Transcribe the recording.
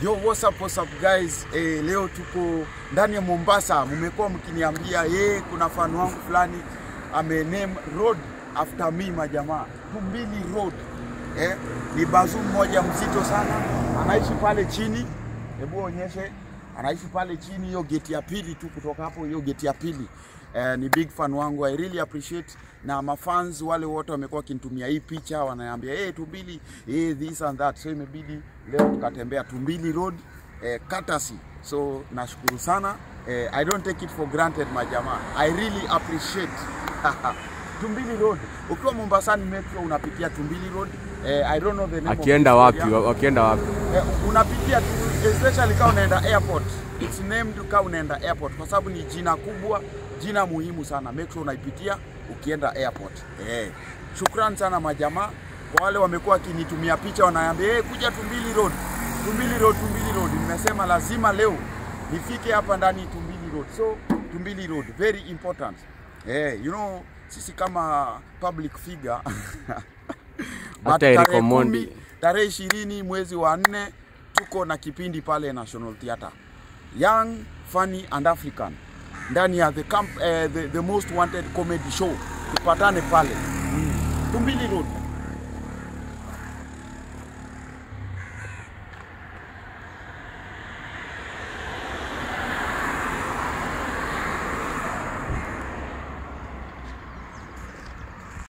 Yo, what's up, what's up guys? Eh, leo tuko ndani ya Mombasa. Mmekuwa mkiniambia ye, kuna fan wangu fulani ame name road after me majamaa. Tumbili Road. Eh, ni bazu mmoja mzito sana. Anaishi pale chini. Hebu onyeshe. Anaishi pale chini hiyo geti ya pili tu kutoka hapo hiyo geti ya pili. Eh, ni big fan wangu. I really appreciate na mafans wale wote wamekuwa wakinitumia hii picha wananiambia hey, Tumbili hey, this and that, so imebidi leo tukatembea Tumbili Road eh, courtesy. So nashukuru sana eh, I don't take it for granted majamaa, I really appreciate Tumbili Road. Ukiwa Mombasani metro unapitia Tumbili Road eh, I don't know the name of Akienda this wapi? area. Wakienda wapi? Eh, unapitia tu especially kama unaenda airport. It's named kama unaenda airport kwa sababu ni jina kubwa, jina muhimu sana. Make sure unaipitia ukienda airport. Eh. Shukran sana majamaa kwa wale wamekuwa wakinitumia picha wananiambia hey, kuja Tumbili Road. Tumbili Road, Tumbili Road. Nimesema lazima leo nifike hapa ndani Tumbili Road. So Tumbili Road very important. Eh, you know sisi kama public figure But Hata tarehe Eric Omondi. kumi, tarehe ishirini mwezi wa nne tuko na kipindi pale National Theatre Young Funny and African ndani ya the, camp, eh, the, the most wanted comedy show. Tupatane pale mm. Tumbili Road.